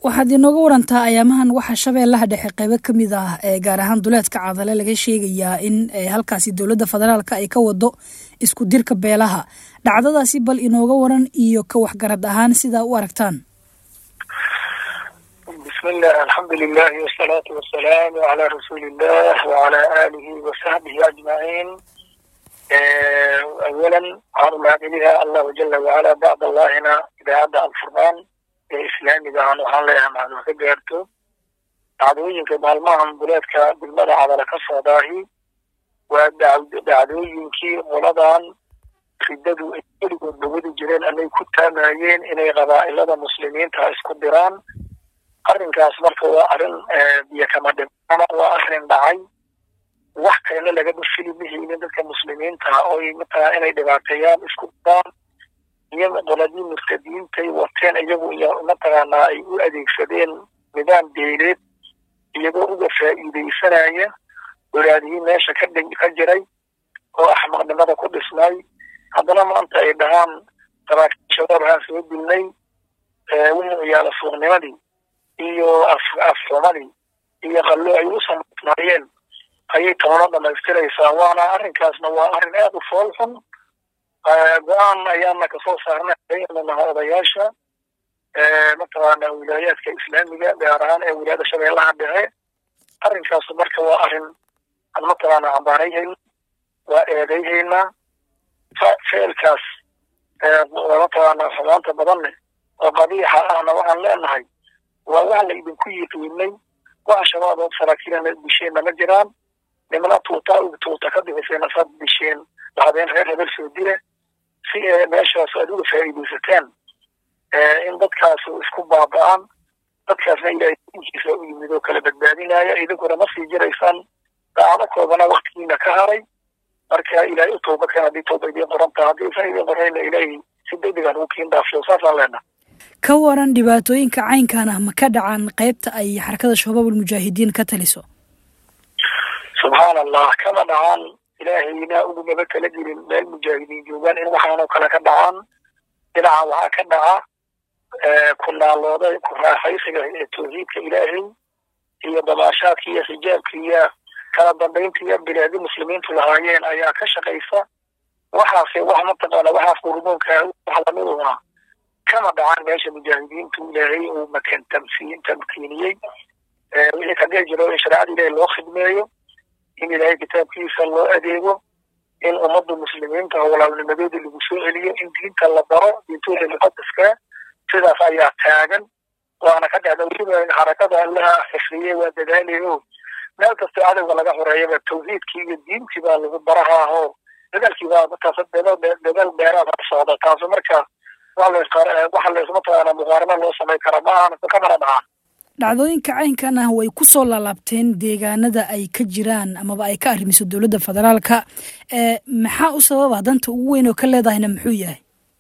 waxaad inooga warantaa ayaamahan waxaa shabeellaha dhexe qeybo ka mid ah ee gaar ahaan duleedka cadale laga sheegayaa in halkaasi dowladda federaalka ay ka wado isku dirka beelaha dhacdadaasi bal inooga waran iyo ka waxgarad ahaan sidaa u aragtaan bismillah alxamdu lilahi wasalaatu wasalaamu calaa rasuulillah wacalaa aalihi wasaxbihi ajmaciin awalan waxaan umahadceliha allahu jala wacala bacd allahina idaacadda alfurqaan ee islaamiga aan waxaan leeyahay macluum ka gaarto dhacdooyinka maalmahan duleedka degmada cadala ka socdaahi waa dhacdooyinkii qoladan riddadu ay weligood dhawadi jireen anay ku taamayeen inay qabaa'ilada muslimiinta isku diraan arrinkaas marka waa arrin biyo kama dhimana waa arrin dhacay wax kalena lagama fili mahaynin dadka muslimiinta oy mataqaa inay dhibaateeyaan isku diraan iyo qoladii murtadiintay wateen iyagu iyo mataqaanaa ay u adeegsadeen nidaam beeleed iyagoo uga faa'iidaysanaya walaadihii meesha ka dhi ka jiray oo axmaqnimada ku dhisnay haddana maanta ay dhahaan saraakiil shabaab haan soo dilnay wixii ciyaala suuqnimadii iyo afxumadii iyo qallo ay u samaysnaayeen ayay toona dhamaystiraysaa waana arrinkaasna waa arrin aad u fool xun go-aan ayaana kasoo saarnay naha odayaasha mataqaana wilaayaadka islaamiga gaar ahaan ee wilaayada shabeellaha dhexe arrinkaasu marka waa arrin aan mataqaana cambaarayhayna waa eedayhaynaa ficilkaas mataqaana xumaanta badanne oo qabiixa ahna waxaan leenahay waa wax la idinku yiqiinay waxa shabaabood saraakiilana disheenna ma jiraan nimana tuuta tuuta ka bixisayna saad disheen dhahdeen reer hebel soo dile si ee meeshaas aad uga faa'iidaysateen in dadkaasu isku baaba'aan dadkaasna ilaahay dinkiisa u yimid oo kala badbaadinaya idinkuna ma sii jiraysaan daacado koobana waktigiina ka haray marka ilaahay u tooba keen haddii tooba idiin qorantaa haddii isan idiin qorayna ilaahay si degdegan ugu kiin dhaafsho saasaan leenaha ka waran dhibaatooyinka caynkan ah ma ka dhacaan qaybta ay xarakada shabaab almujaahidiin ka taliso subxaan allah kama dhacaan ilaahayna ugumaba kala gelin meel mujaahidiin joogaan in waxaanoo kale ka dhacaan dhinaca waxaa ka dhaca ku naalooda ku raaxaysiga ee tawxiidka ilaahay iyo dabaashaadka iyo xijaabka iyo kala dambaynta iyo bilaadi muslimiintu lahaayeen ayaa ka shaqaysa waxaase wax mataqaana waxaas qurmoonka wax lamiduna kama dhacaan meesha mujaahidiintu ilaahay uu makan tamsiin tamkiiniyey wixii kadee jiro in shareecada ilaahay loo khidmeeyo in ilaahay kitaabkiisa loo adeego in ummadda muslimiinta walaalnimadooda lagu soo celiyo in diinta la baro diintooda muqadaska sidaas ayaa taagan waana ka dhacda weliba xarakada allaha xifriyey waa dadaalayo meel kasta cadowga laga xoreeyaba tawxiidkii iyo diintii baa lagu barahaahoo dadaalkii baa markaas dadaal dheeraad ha socda taasu marka waxa laysmataqaana muqaarano loo samay kara ma ahan kamana dhacaan dhacdooyinka caynkan ah way ku soo laalaabteen deegaanada ay ka jiraan amaba ay ka arrimiso dowladda federaalka maxaa u sababa danta ugu weyn oo ka leedahayna muxuu yahay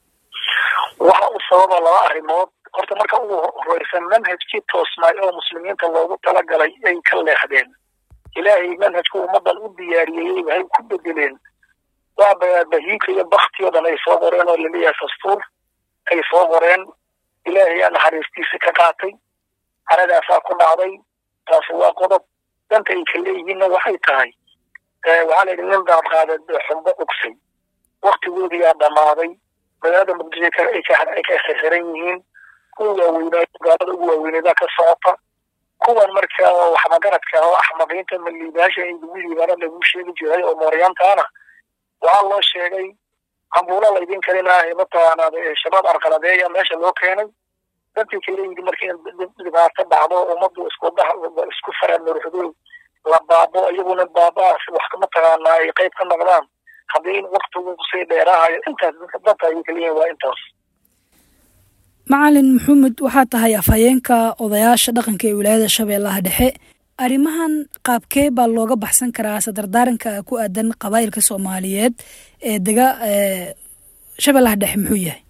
waxa u sababa laba arrimood horta marka ugu horeysan manhajkii toosnaay oo muslimiinta loogu talagalay ay ka leexdeen ilaahay manhajku ummadan u diyaariyeyey waxay ku bedeleen waa bahiika iyo bakti oo dhan ay soo qoreen oo laleeyahay dastuur ay soo qoreen ilaahay aa naxariistiisi ka qaatay caradaasaa ku dhacday taasi waa qodob danta ay ka leeyihiinna waxay tahay waxaa la yidhi nin daadqaada xumbo ugsay waktigoodiyaa dhammaaday magaalada muqdisho ay ka xixiran yihiin kuwa waaweynaa gaalada ugu waaweyneedaa ka socota kuwan marka waxmagaradka oo axmaqiinta maliibaasha in lagu liibaana lagu sheegi jiray oo mooryaantaana waxaa loo sheegay cambuulo laydin kalinaayo mataqaanaad shabaab arqaladeeya meesha loo keenay dantii kale yidhi marka in dhibaato dhacdo ummaddu isku isku faraan nuruxdo la baabo iyaguna baabaas wax mataqaanaa ay qayb ka noqdaan haddii in waktigu kusii dheeraahayo intaas danta ayay kaliyihin waa intaas macalin maxamed waxaa tahay afhayeenka odayaasha dhaqanka ee wilaayada shabeellaha dhexe arrimahan qaabkee baa looga baxsan karaa sadardaaranka ku aadan qabaa'ilka soomaaliyeed ee dega shabeellaha dhexe muxuu yahay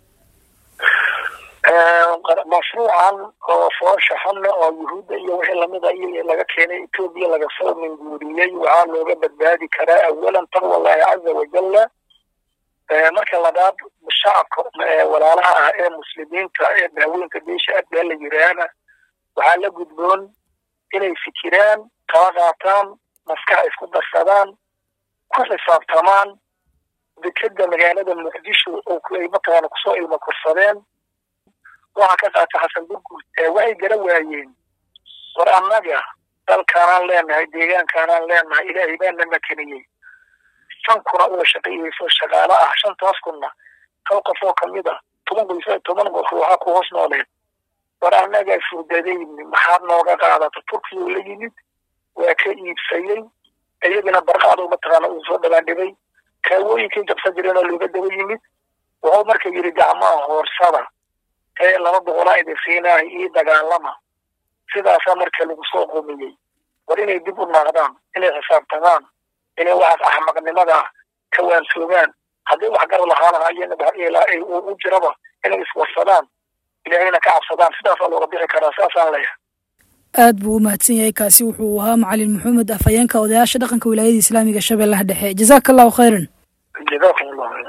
mashruucan oo foosha xunna oo yuhuudda iyo wixii lamida iyo laga keenay etoobiya laga soo minguuriyey waxaa looga badbaadi karaa awalan taqwa allahi caza wajalla marka labaad shacabka walaalaha ah ee muslimiinta ee daaweynka beesha adbaa la yiraahna waxaa la gudboon inay fikiraan kala qaataan maskax isku darsadaan ku xisaabtamaan dekeda magaalada muqdisho oo ay mataqaana kusoo ilmo korsadeen waxaa ka qaata xasan burguud waxay gara waayeen war annaga dalkaanaan leenahay deegaankaanaan leenahay ilaahay baana makeniyey shan kuna uga shaqeeyeyso shaqaalo ah shantaas kunna hal qof oo kamid a toban qoys toban qof waxaa ku hoos nooleed war annagaa furdadayni maxaad nooga qaadata turkiya la yimid waa ka iibsayey iyagana barqaado mataqaana uu soo dhabaandhibay kaawooyinkii jabsan jireenoo looga daba yimid wuxuu marka yidhi gacmaha hoorsada ee laba boqolaa idin siinahay ii dagaalama sidaasaa marka lagu soo qumiyey war inay dib u naaqdaan inay xisaabtamaan inay waxaas axmaqnimada ka waansoogaan haddii wax gar lahaanahayeen u jiraba inay iswarsadaan ilaahayna ka cabsadaan sidaasaa looga bixi karaa saasaan leeyahay aad buu u mahadsan yahay kaasi wuxuu ahaa macalin maxamed afhayeenka odayaasha dhaqanka wilaayada islaamiga shabeellaha dhexe jazaaka allahu khayran jazakum allahu